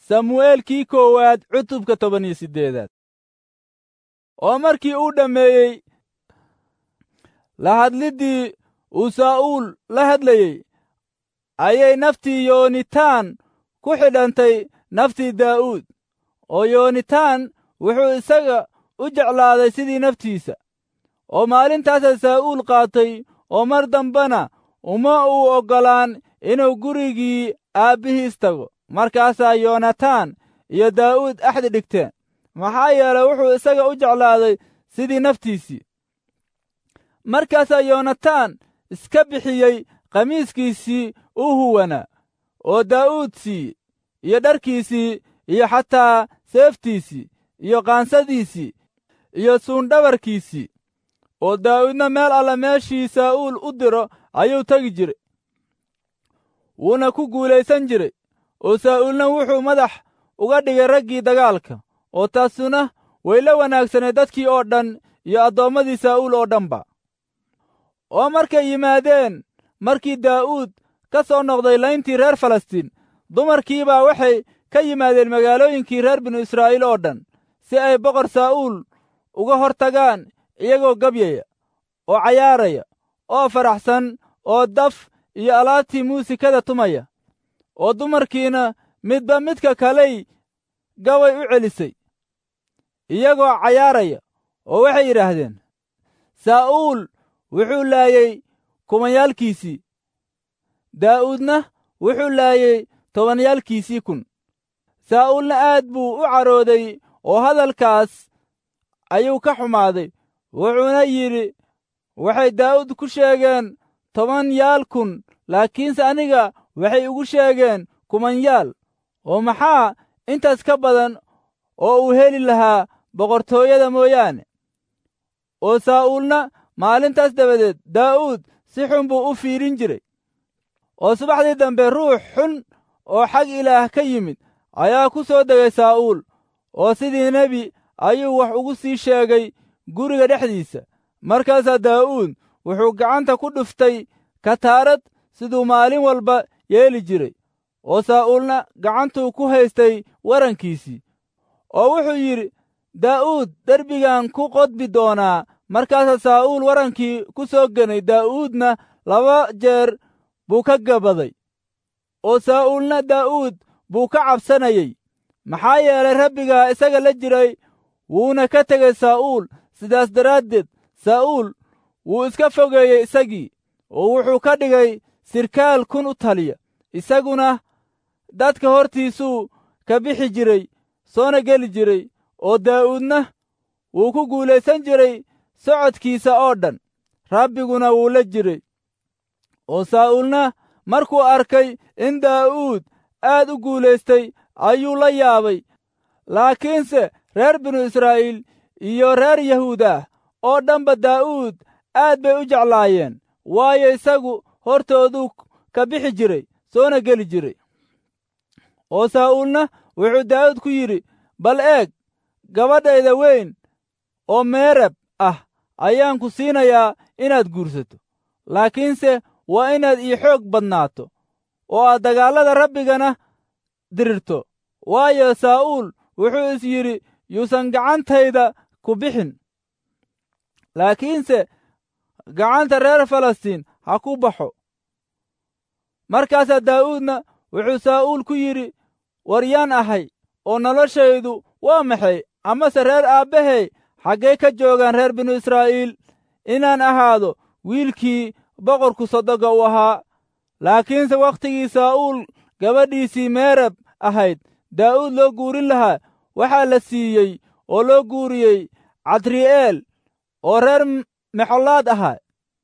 samu'eelkii koowaad cutubka toban iyo siddeedaad oo markii uu dhammeeyey la hadliddii uu saa'uul la hadlayey ayay naftii yoonitaan ku xidhantay naftii daa'uud oo yoonitaan wuxuu isaga u jeclaaday sidii naftiisa oo maalintaasa saa'uul qaatay oo mar dambena uma uu oggolaan inuu gurigii aabbihiis tago markaasaa yoonataan iyo daa'uud axdi dhigteen maxaa yeelay wuxuu isaga u jeclaaday sidii naftiisii markaasaa yoonataan iska bixiyey khamiiskiisii u huwanaa oo daa'uud siiyey iyo dharkiisii iyo xataa seeftiisii iyo qaansadiisii iyo suundhabarkiisii oo daa'uudna meel alla meeshii saa'uul u diro ayuu tegi jiray wuuna ku guulaysan jiray oo saa'uulna wuxuu madax uga dhigay raggii dagaalka oo taasuna way la wanaagsanay dadkii oo dhan iyo addoommadii saa'uul oo dhanba oo markay yimaadeen markii daa'uud ka soo noqday layntii reer falastiin dumarkiibaa waxay ka yimaadeen magaalooyinkii reer binu israa'iil oo dhan si ay boqor saa'uul uga hor tagaan iyagoo gabyaya oo cayaaraya oo faraxsan oo daf iyo alaabtii muusikada tumaya oo dumarkiina midba midka kaley gabay u celisay iyagoo cayaaraya oo waxay yidhaahdeen saa'uul wuxuu laayey kumayaalkiisii daa'uudna wuxuu laayey tobanyaalkiisii kun saa'uulna aad buu u carooday oo hadalkaas ayuu ka xumaaday wuxuuna yidhi waxay daa'uud ku sheegeen toban yaal kun laakiinse aniga waxay igu sheegeen kumanyaal oo maxaa intaas ka badan oo uu heli lahaa boqortooyada mooyaane oo saa'uulna maalintaas dabadeed daa'uud si xun buu u fiirin jiray oo subaxdii dambe ruux xun oo xag ilaah ka yimid ayaa ku soo degay saa'uul oo sidii nebi ayuu wax ugu sii sheegay guriga dhexdiisa markaasaa daa'uud wuxuu gacanta ku dhuftay kataarad siduu maalin walba yeeli jiray oo saa'uulna gacantuu ku haystay warankiisii oo wuxuu yidhi daa'uud derbigan ku qodbi doonaa markaasaa saa'uul warankii ku soo genay daa'uudna laba jeer buu ka gabaday oo saa'uulna daa'uud buu ka cabsanayey maxaa yeelay rabbigaa isaga la jiray wuuna ka tegey saa'uul sidaas daraaddeed saa'uul wuu iska fogeeyey isagii oo wuxuu ka dhigay sirkaal kun u taliya isaguna dadka hortiisuu ka bixi jiray soona geli jiray oo daa'uudna wuu ku guulaysan jiray socodkiisa oo dhan rabbiguna wuu la jiray oo saa'uulna markuu arkay in daa'uud aad u guulaystay ayuu la yaabay laakiinse reer binu israa'iil iyo reer yahuudah oo dhanba daa'uud aad bay u jeclaayeen waayo isagu hortooduu ka bixi jiray soona geli jiray oo saa'uulna wuxuu daa'uud ku yidhi bal eeg gabadhayda weyn oo meerab ah ayaan ku siinayaa inaad guursato laakiinse waa inaad ii xoog badnaato oo aad dagaallada rabbigana dirirto waayo saa'uul wuxuu is yidhi yuusan gacantayda ku bixin laakiinse gacanta reer falastiin ha ku baxo markaasaa daa'uudna wuxuu saa'uul ku yidhi waryaan ahay oo noloshaydu waa maxay amase reer aabbahay xaggee ka joogaan reer binu israa'iil inaan ahaado wiilkii boqorku sodoga u ahaa laakiinse wakhtigii saa'uul gabadhiisii meerab ahayd daa'uud loo guurin lahaa waxaa la siiyey oo loo guuriyey cadri'eel oo reer mexolaad ahaa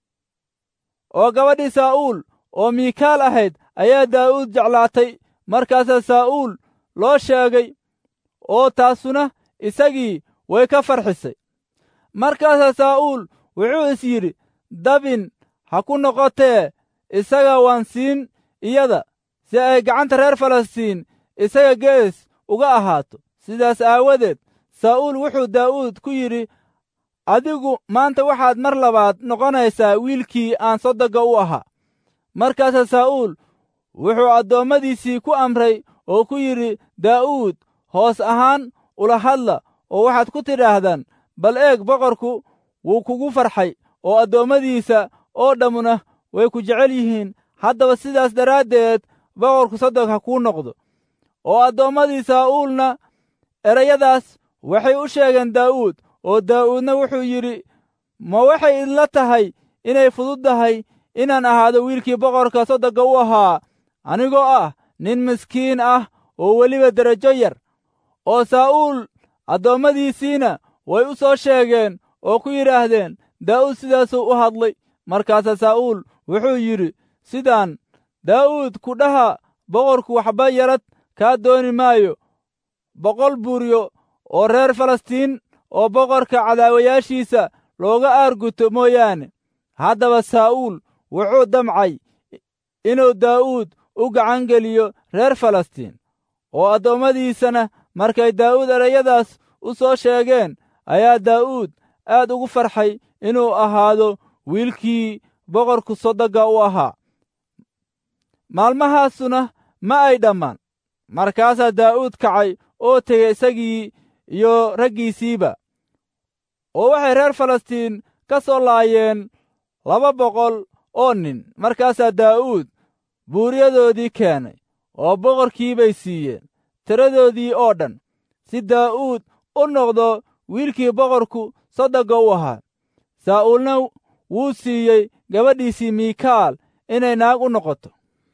oo gabadhii saa'uul oo miikaal ahayd ayaa daa'uud jeclaatay markaasaa saa'uul loo sheegay oo taasuna isagii way ka farxisay markaasaa saa'uul wuxuu is yidhi dabin ha ku noqotee isaga waan siin iyada si ay gacanta reer falastiin isaga gees uga ahaato sidaas aawadeed saa'uul wuxuu daa'uud ku yidhi adigu maanta waxaad mar labaad noqonaysaa wiilkii aan sodoga u ahaa markaasaa saa'uul wuxuu addoommadiisii ku amray oo ku yidhi daa'uud hoos ahaan ula hadla oo waxaad ku tidhaahdaan bal eeg boqorku wuu kugu farxay oo addoommadiisa oo dhammuna way ku jecel yihiin haddaba sidaas daraaddeed boqorku soddog ha kuu noqdo oo addoommadii saa'uulna erayadaas waxay u sheegeen daa'uud oo daa'uudna wuxuu yidhi ma waxay idla tahay inay fududdahay inaan ahaado wiilkii boqorka soddogga u ahaa anigoo ah nin miskiin ah oo weliba derajo yar oo saa'uul addoommadiisiina way u soo sheegeen oo ku yidhaahdeen daa'uud sidaasuu u hadlay markaasaa saa'uul wuxuu yidhi sidaan daa'uud ku dhaha boqorku waxba yarad kaa dooni maayo boqol buuryo oo reer falastiin oo boqorka cadaawayaashiisa looga aarguto mooyaane haddaba saa'uul wuxuu damcay inuu daa'uud u gacan geliyo reer falastiin oo addoommadiisana markay daa'uud erayadaas u soo sheegeen ayaa daa'uud aad ugu farxay inuu ahaado wiilkii boqorku sodogga u ahaa maalmahaasuna ma ay dhammaan markaasaa daa'uud kacay oo tegey isagii iyo raggiisiiba oo waxay reer falastiin ka soo laayeen laba boqol oo nin markaasaa daa'uud buuryadoodii keenay oo boqorkii bay siiyeen tiradoodii oo dhan si daa'uud u noqdo wiilkii boqorku soddogga u ahaa saa'uulna wuu siiyey gabadhiisii miikaal inay naag u noqoto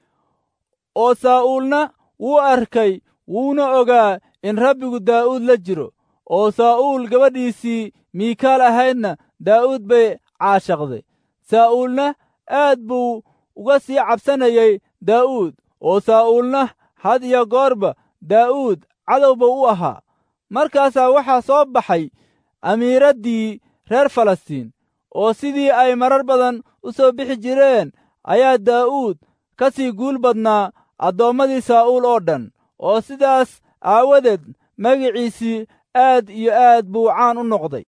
oo saa'uulna wuu arkay wuuna ogaa in rabbigu daa'uud la jiro oo saa'uul gabadhiisii miikaal ahaydna daa'uud bay caashaqday saa'uulna aad buu uga sii cabsanayey daa'uud oo saa'uulna had iyo goorba daa'uud cadowba u ahaa markaasaa waxaa soo baxay amiiraddii reer falastiin oo sidii ay marar badan u soo bixi jireen ayaa daa'uud ka sii guul badnaa addoommadii saa'uul oo dhan oo sidaas aawadeed magiciisii aad iyo aad buu caan u noqday